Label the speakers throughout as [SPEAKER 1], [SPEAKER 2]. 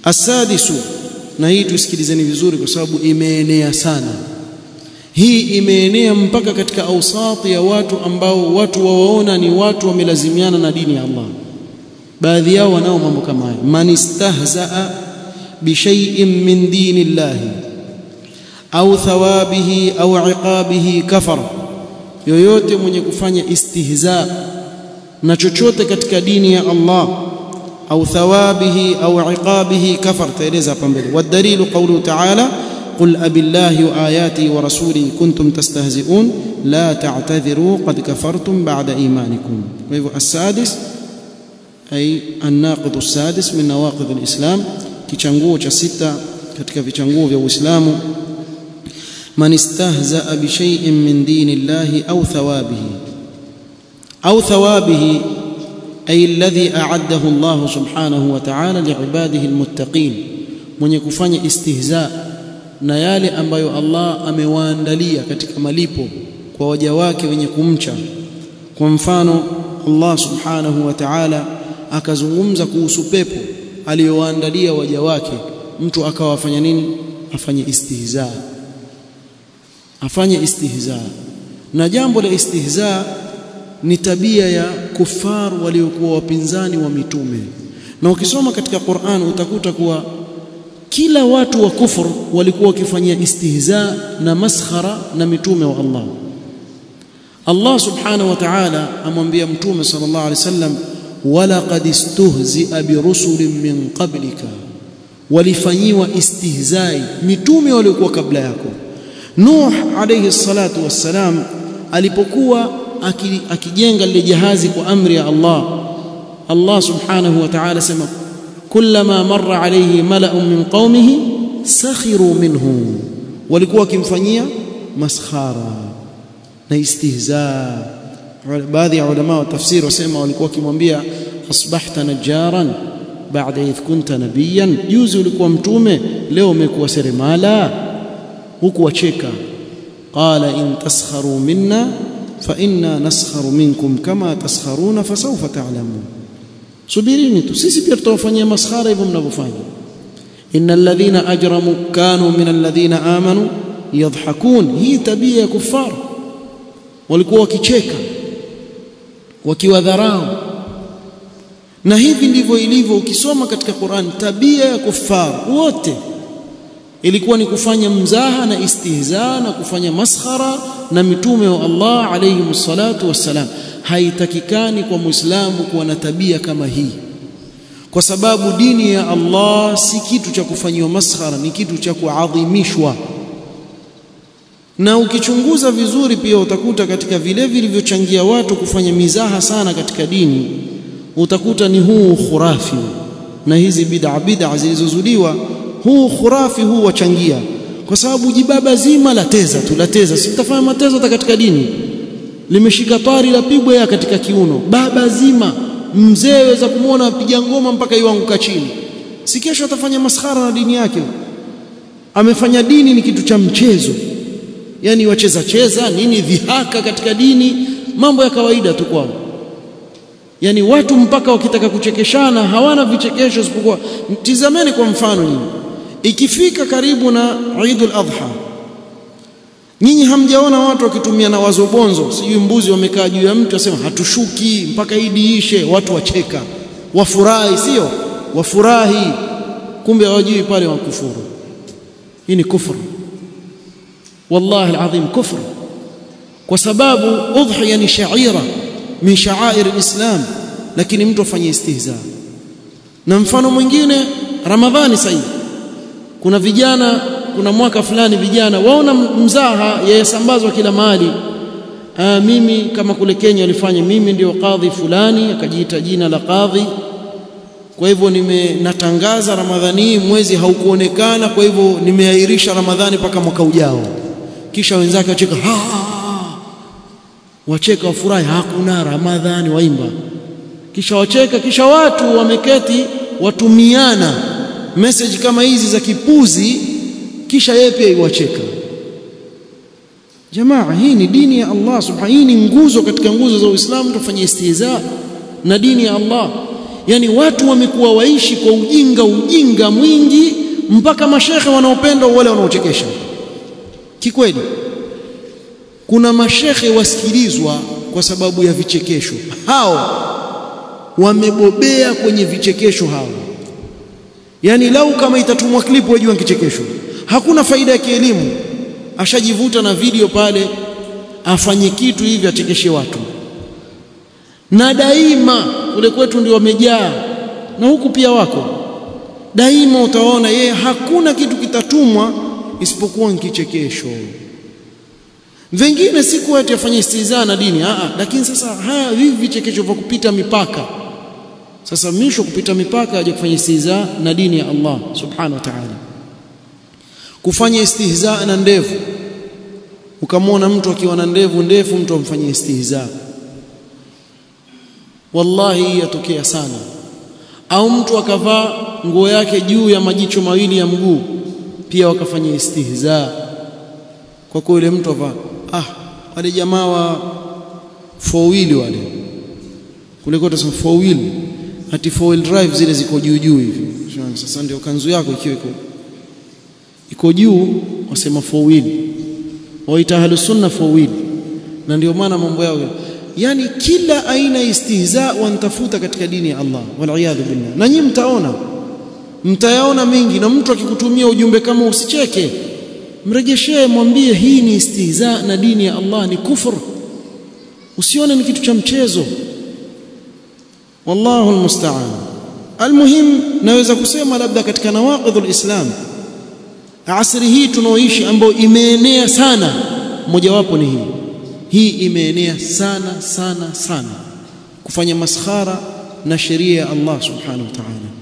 [SPEAKER 1] asadisu na hii tusikilizeni vizuri kwa sababu imeenea sana hii imeenea mpaka katika ausati ya watu ambao watu wawaona ni watu wamelazimiana na dini ya Allah baadhi yao wanao mambo kama haya man istahzaa bishay'in min dini llahi au thawabihi au iqabihi kafara yoyote mwenye kufanya istihza na chochote katika dini ya Allah au thawabihi au iqabihi kafar taeleza hapa mbele wadalilu qawluhu ta'ala قل أبي الله وآياته ورسوله كنتم تستهزئون لا تعتذروا قد كفرتم بعد إيمانكم السادس أي الناقض السادس من نواقض الإسلام كيشانغو cha sita katika vichanguo vya Uislamu man istahzaa bi shay'in min dinillahi au thawabihi au thawabihi ay alladhi a'addahu Allah subhanahu wa ta'ala li'ibadihi almuttaqin mwenye kufanya istihza na yale ambayo Allah amewaandalia katika malipo kwa waja wake wenye kumcha kwa mfano Allah subhanahu wa ta'ala akazungumza kuhusu pepo aliyowaandalia waja wake mtu akawafanya nini afanye istihza afanye istihza na jambo la istihza ni tabia ya kufar waliokuwa wapinzani wa mitume na ukisoma katika Qur'an utakuta kuwa kila watu wa kufur walikuwa wakifanyia istihza na maskhara na mitume wa Allah Allah subhanahu wa ta'ala amwambia mtume sallallahu alaihi wasallam walaqad istuhzi'a birusulin min qablika walifanyiwa istihzai mitume waliokuwa kabla yako Nuh alayhi salatu wassalam alipokuwa akijenga lile jahazi kwa amri ya Allah Allah subhanahu wa ta'ala sema kullama marra alayhi mala'un min qaumihi sakhiru minhu walikuwa wakimfanyia maskhara na istihza baadhi ya ulama wa tafsiri wasema walikuwa wakimwambia asbahta najaran baada idh kunta nabiyan juzi ulikuwa mtume leo umekuwa seremala huku wacheka qala in taskharu minna fa inna naskharu minkum kama taskharuna fasawfa ta'lamun subirini tu sisi pia tutawafanyia maskhara hivyo mnavyofanya innal ladhina ajramu kanu min alladhina amanu yadhhakun hii tabia ya kufar walikuwa wakicheka wakiwadharau na hivi ndivyo ilivyo ukisoma katika Qur'an tabia ya kufar wote ilikuwa ni kufanya mzaha na istihza na kufanya maskhara na mitume wa Allah alayhi salatu wassalam haitakikani kwa muislamu kuwa na tabia kama hii kwa sababu dini ya Allah si kitu cha kufanyiwa maskhara ni kitu cha kuadhimishwa na ukichunguza vizuri pia utakuta katika vile vilivyochangia watu kufanya mizaha sana katika dini utakuta ni huu khurafi na hizi bid'a bid'a zilizozuliwa huu khurafi huu wachangia kwa sababu jibaba zima la teza tu la teza si mtafanya matezo hata katika dini limeshika tari la pigwa ya katika kiuno baba zima mzee weza kumwona apiga ngoma mpaka iwanguka chini si kesho atafanya maskhara na dini yake amefanya dini ni kitu cha mchezo yani wacheza cheza nini dhihaka katika dini mambo ya kawaida tu kwao yani watu mpaka wakitaka kuchekeshana hawana vichekesho isipokuwa tizameni kwa mfano nyinyi ikifika karibu na Eidul Adha nyinyi hamjaona watu wakitumia na wazobonzo sijui mbuzi wamekaa juu ya mtu wasema hatushuki mpaka idi ishe watu wacheka wafurahi sio wafurahi kumbe hawajui pale wakufuru hii ni kufuru wallahi alazim kufru kwa sababu udhiya ni shaira min sha'air alislam lakini mtu afanye istihza na mfano mwingine ramadhani sasa kuna vijana kuna mwaka fulani vijana waona mzaha yasambazwa kila mahali Aa, mimi kama kule Kenya walifanya mimi ndio kadhi fulani akajiita jina la kadhi kwa hivyo nimenatangaza ramadhani mwezi haukuonekana kwa hivyo nimeahirisha ramadhani mpaka mwaka ujao kisha wenzake wacheka ha, wacheka wafurahi hakuna ramadhani waimba kisha wacheka kisha watu wameketi watumiana message kama hizi za kipuzi kisha yeye pia iwacheka jamaa hii ni dini ya Allah subhanahu hii ni nguzo katika nguzo za Uislamu tufanye istihza na dini ya Allah yani watu wamekuwa waishi kwa ujinga ujinga mwingi mpaka mashekhe wanaopenda wale wanaochekesha kikweli kuna mashekhe wasikilizwa kwa sababu ya vichekesho hao wamebobea kwenye vichekesho hao yani lau kama itatumwa klipu wajua kichekesho hakuna faida ya kielimu ashajivuta na video pale afanye kitu hivi achekeshe watu na daima kule kwetu ndio wamejaa na huku pia wako daima utaona yeye hakuna kitu kitatumwa isipokuwa kichekesho vingine si kuwa ati afanye istihzaa na dini a lakini sasa haya hivi vichekesho vya kupita mipaka sasa misho kupita mipaka aje kufanya istihzaa na dini ya Allah subhanahu wa ta'ala kufanya istihzaa na ndevu ukamwona mtu akiwa na ndevu ndefu mtu amfanyie istihzaa wallahi yatokea sana au mtu akavaa nguo yake juu ya majicho mawili ya mguu pia wakafanya istihzaa kwa kuwa yule mtu avaa ah wale jamaa wa four wheel wale kule kwa tusema four wheel ati four wheel drive zile ziko juu juu hivi sasa ndio kanzu yako ikiwa iko iko juu wasema four wheel waita ahlus sunna four wheel na ndio maana mambo yao yani kila aina ya istihza wanatafuta katika dini ya Allah waliyadhu billah na nyinyi mtaona mtayaona mengi na mtu akikutumia ujumbe kama usicheke mrejeshee mwambie hii ni istihza na dini ya Allah ni kufur usione ni kitu cha mchezo wallahu almusta'an almuhim naweza kusema labda katika nawaqidhul islam asri hii tunaoishi ambayo imeenea sana mojawapo ni hii hii imeenea sana sana sana kufanya maskhara na sheria ya Allah subhanahu wa ta'ala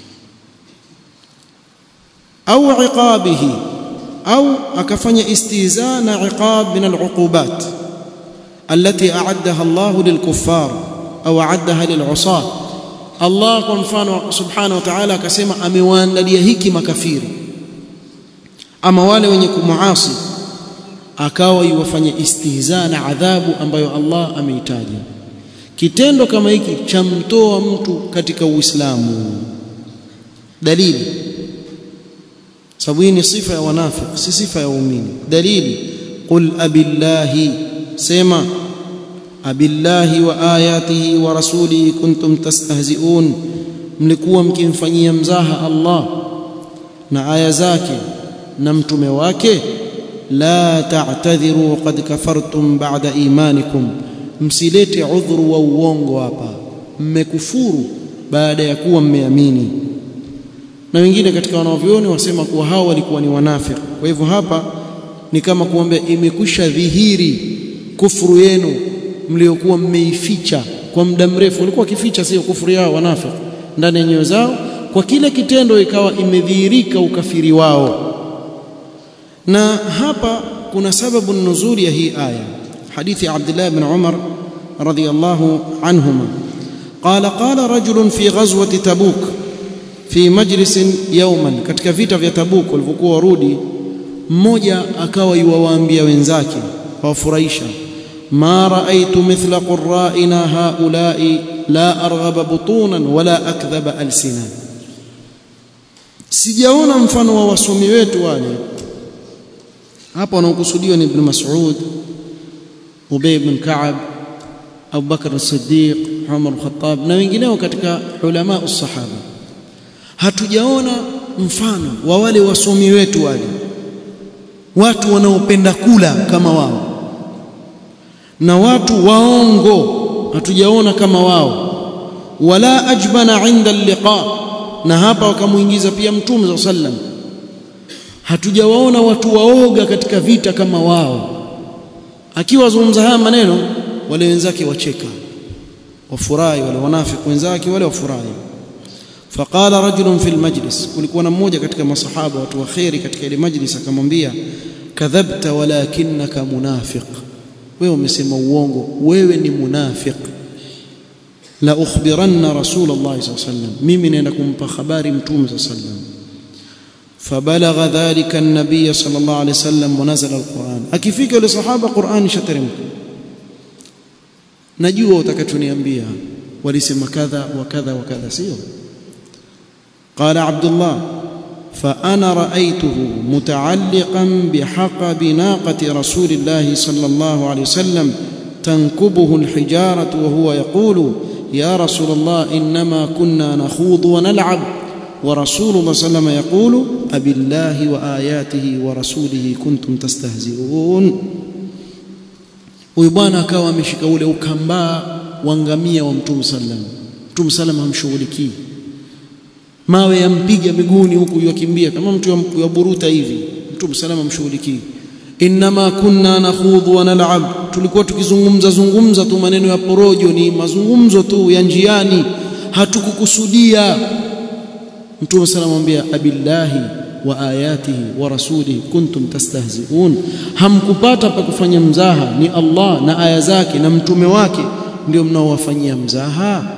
[SPEAKER 1] au iqabihi au akafanya istihza na iqab min al'uqubat التي أعدها الله للكفار أو أعدها للعصاة الله kwa mfano subhanahu wa ta'ala akasema amewaandalia hiki makafiri ama wale wenye kumuasi akawa iwafanye istihza na adhabu ambayo Allah ameitaja kitendo kama hiki chamtoa mtu katika Uislamu dalili sababu hii ni sifa ya wanafiki si sifa ya waumini dalili qul abillahi sema abillahi wa ayatihi wa rasulihi kuntum tastahzi'un mlikuwa mkimfanyia mzaha Allah na aya zake na mtume wake la ta'tadhiru qad kafartum ba'da imanikum msilete udhuru wa uongo hapa mmekufuru baada ya kuwa mmeamini na wengine katika wanavyoni wasema kuwa hao walikuwa ni wanafiki kwa hivyo hapa ni kama kuambia imekwisha dhihiri kufuru yenu mliokuwa mmeificha kwa muda mrefu walikuwa kificha sio kufuru yao wanafiki ndani ya nyoyo zao kwa kile kitendo ikawa imedhihirika ukafiri wao na hapa kuna sababu nuzuli ya hii aya hadithi ya Abdullah ibn Umar radiyallahu anhuma قال قال رجل في غزوة تبوك في مجلس يوما katika vita vya Tabuk walipokuwa warudi mmoja akawa yuwaambia wenzake wafurahisha ma raaitu mithla qurra'ina haula'i la arghaba butunan wala akdhaba alsina sijaona mfano wa wasomi wetu wale hapa wanaokusudiwa ni ibn Mas'ud Ubay ibn Ka'ab Abu Bakar as-Siddiq Umar al-Khattab na wengineo katika ulama us-sahaba hatujaona mfano wa wale wasomi wetu wale watu wanaopenda kula kama wao na watu waongo hatujaona kama wao wala ajbana inda liqa na hapa wakamuingiza pia mtume za sallam hatujawaona watu waoga katika vita kama wao akiwa zungumza haya maneno wale wenzake wacheka wafurahi wale wanafiki wenzake wale wafurahi faqala rajulun fil majlis kulikuwa na mmoja katika masahaba watu wa khairi katika ile majlis akamwambia kadhabta walakinaka munafiq wewe umesema uongo wewe ni munafiq la ukhbiranna rasulullah sallallahu alaihi wasallam mimi naenda kumpa habari mtume sallallahu alaihi wasallam فبلغ ذلك النبي صلى الله عليه وسلم ونزل القرآن akifika yule sahaba Qur'an shateremka najua utakachoniambia walisema kadha wa kadha wa kadha sio قال عبد الله فأنا رأيته متعلقا بحقب ناقة رسول الله صلى الله عليه وسلم تنكبه الحجارة وهو يقول يا رسول الله إنما كنا نخوض ونلعب ورسول الله صلى الله عليه وسلم يقول أبي الله وآياته ورسوله كنتم تستهزئون huyu bwana akawa ameshika ule ukambaa wa ngamia wa mtume sallam mtume sallam hamshughulikii mawe yampiga miguuni huku yakimbia kama mtu yaburuta hivi mtume sallam hamshughulikii inma kunna nakhudhu wa nal'ab tulikuwa tukizungumza zungumza tu maneno ya porojo ni mazungumzo tu ya njiani hatukukusudia mtume sallam amwambia abillahi wa ayatihi wa rasulihi kuntum tastahzi'un hamkupata pa kufanya mzaha ni Allah na aya zake na mtume wake ndio mnaowafanyia mzaha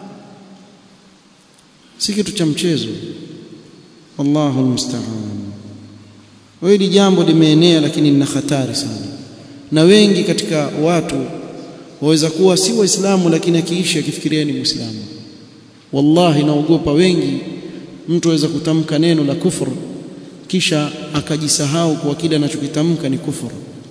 [SPEAKER 1] si kitu cha mchezo wallahu almusta'an hili jambo limeenea lakini lina hatari sana na wengi katika watu waweza kuwa si waislamu lakini akiishi akifikiria ni muislamu wallahi naogopa wengi mtu aweza kutamka neno la kufur kisha akajisahau kwa kile anachokitamka ni kufur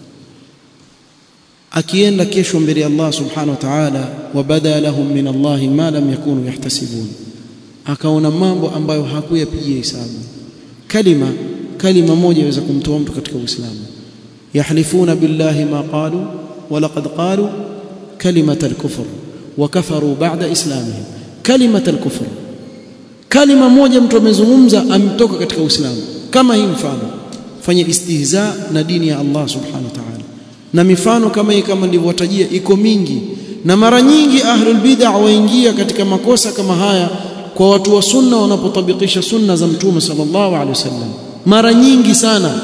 [SPEAKER 1] akienda kesho mbele ya Allah subhanahu wa ta'ala wabada lahum min Allah ma lam yakunu yahtasibun akaona mambo ambayo hakuyapigia hisabu kalima kalima moja yaweza kumtoa mtu katika uislamu yahlifuna billahi ma qalu wa laqad qalu kalimat al-kufr wa kafaru ba'da islamihim kalimat al-kufr kalima moja mtu amezungumza ametoka katika uislamu kama hii mfano fanya istihza na dini ya Allah subhanahu wa ta'ala na mifano kama hii kama nilivyowatajia iko mingi na mara nyingi ahlul bid'ah waingia katika makosa kama haya kwa watu wa sunna wanapotabikisha sunna za mtume sallallahu alaihi wasallam mara nyingi sana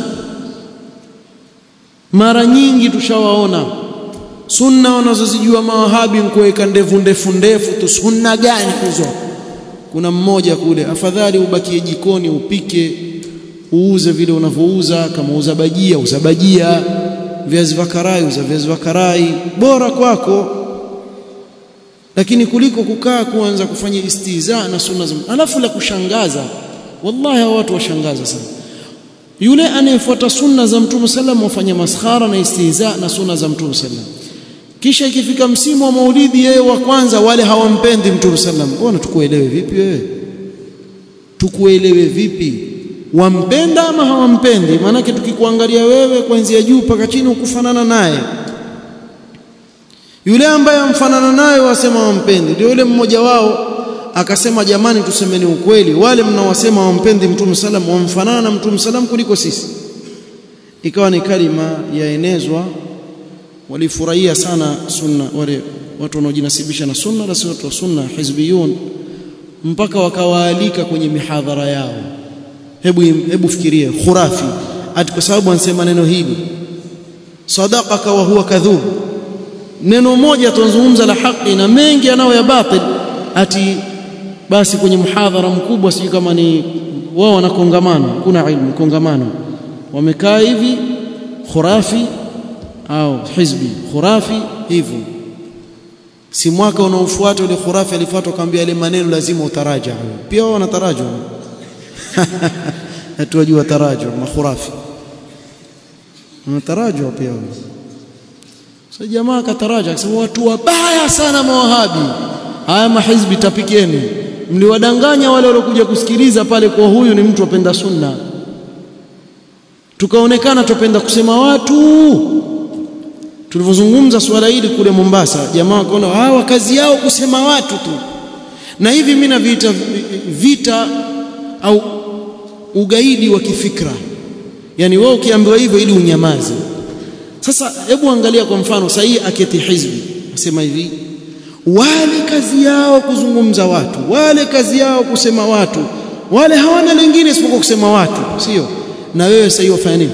[SPEAKER 1] mara nyingi tushawaona sunna wanazozijua mawahabi nkuweka ndevu ndefu ndefu tu sunna gani hizo kuna mmoja kule afadhali ubakie jikoni upike uuze vile unavyouza kama uza bajia uza bajia viazi vya karai uza viazi vya karai bora kwako lakini kuliko kukaa kuanza kufanya istiza na sunna za alafu la kushangaza wallahi hao watu washangaza sana yule anayefuata sunna za mtume sallam wafanya maskhara na istiza na sunna za mtume sallam kisha ikifika msimu wa maulidi yeye wa kwanza wale hawampendi mtume sallam bwana tukuelewe vipi wewe tukuelewe vipi wampenda ama hawampendi maanake tukikuangalia wewe kuanzia juu mpaka chini ukufanana naye yule ambaye amfanana naye wasema wampendi ndio yule mmoja wao akasema jamani tusemeni ukweli wale mnaowasema wampendi mtume salam wamfanana na mtume salam kuliko sisi ikawa ni kalima yaenezwa walifurahia sana sunna wale watu wanaojinasibisha na sunna na watu wa sunna hizbiyun mpaka wakawaalika kwenye mihadhara yao hebu hebu fikirie khurafi ati kwa sababu anasema neno hili sadaqaka wa huwa kadhub neno moja tunazungumza la haki na mengi yanao ya batil ati basi kwenye mhadhara mkubwa sijui kama ni wao wana kongamano kuna ilmu kongamano wamekaa hivi khurafi au hizbi khurafi hivyo si mwaka unaofuata yule khurafi alifuata akamwambia yale maneno lazima utaraja pia wao wanataraja hatuwajua taraja makhurafi wanataraja pia wao sasa jamaa akataraja akasema watu wabaya sana mawahabi haya mahizbi tapikeni mliwadanganya wale waliokuja kusikiliza pale kwa huyu ni mtu apenda sunna tukaonekana tupenda kusema watu tulivyozungumza swala hili kule Mombasa jamaa wakaona hawa kazi yao kusema watu tu na hivi mimi naviita vita au ugaidi wa kifikra yani wewe ukiambiwa hivyo ili unyamaze sasa hebu angalia kwa mfano sahihi aketi hizbi asema hivi wale kazi yao kuzungumza watu wale kazi yao kusema watu wale hawana lingine isipokuwa kusema watu sio na wewe sasa wafanya nini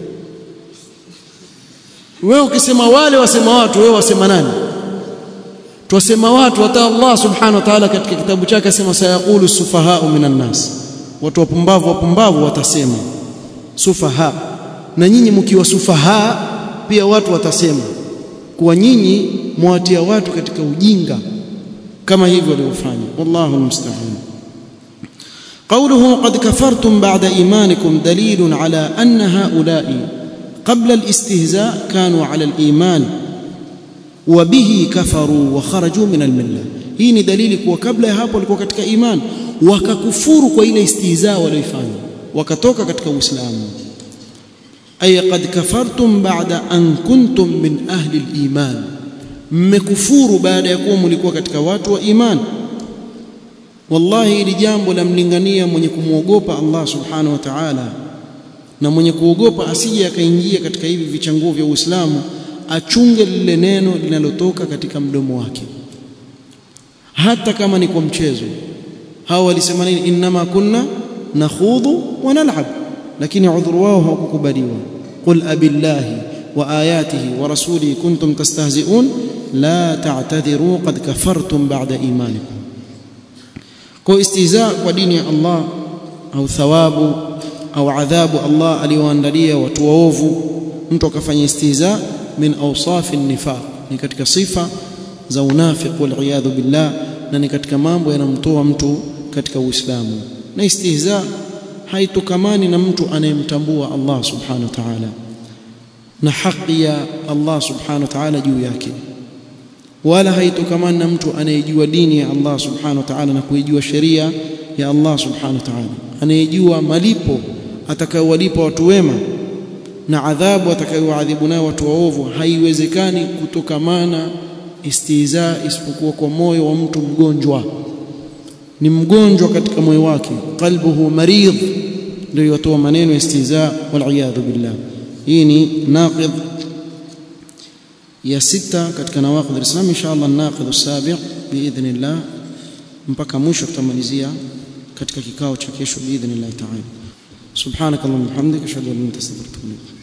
[SPEAKER 1] wewe ukisema wale wasema watu wewe wasema nani twasema watu hata Allah subhanahu wa ta'ala katika kitabu chake asema sayaqulu sufahau minan nas watu wapumbavu wapumbavu watasema sufaha na nyinyi mkiwa sufaha pia watu watasema kuwa nyinyi mwatia watu katika ujinga kama hivyo waliofanya wallahu almusta'an قوله قد كفرتم بعد إيمانكم دليل على أن هؤلاء قبل الاستهزاء كانوا على الإيمان وبه كفروا وخرجوا من الملة hii ni dalili kuwa kabla ya hapo walikuwa katika iman wakakufuru kwa ile istihza walioifanya wakatoka katika uislamu ay qad kafartum ba'da an kuntum min ahli al-iman mmekufuru baada ya kuwa mlikuwa katika watu wa iman wallahi hili jambo la mlingania mwenye kumwogopa Allah subhanahu wa ta'ala na mwenye kuogopa asije akaingia katika hivi vichanguo vya Uislamu achunge lile neno linalotoka katika mdomo wake hata kama ni kwa mchezo hao walisema nini inma kunna nakhudhu wa nal'ab lakini udhuru wao hawakukubaliwa qul abillahi wa ayatihi wa rasulihi kuntum tastahzi'un la ta'tadhiru qad kafartum ba'da imanikum kwa istihza kwa dini ya Allah au thawabu au adhabu Allah aliyoandalia watu waovu mtu akafanya istihza min awsafi nifaq ni katika sifa za unafiq wal iyadhu billah na ni katika mambo yanamtoa mtu katika Uislamu na istihza haitokamani na mtu anayemtambua Allah subhanahu wa ta'ala na haki ya Allah subhanahu wa ta'ala juu yake wala haitokamani na mtu anayejua dini ya Allah subhanahu wa ta'ala na kuijua sheria ya Allah subhanahu wa ta'ala anayejua malipo atakayowalipa watu wema na adhabu atakayoadhibu nayo watu waovu haiwezekani kutokamana istihza isipokuwa kwa moyo wa mtu mgonjwa ni mgonjwa katika moyo wake qalbuhu maridh ndio yotoa maneno istihza wal iyadhu billah hii ni naqid ya sita katika nawaqid alislam inshallah naqid as-sabi' biidhnillah mpaka mwisho tutamalizia katika kikao cha kesho biidhnillah ta'ala subhanakallahumma wa bihamdika ashhadu an la ilaha illa anta astaghfiruka wa atubu ilaik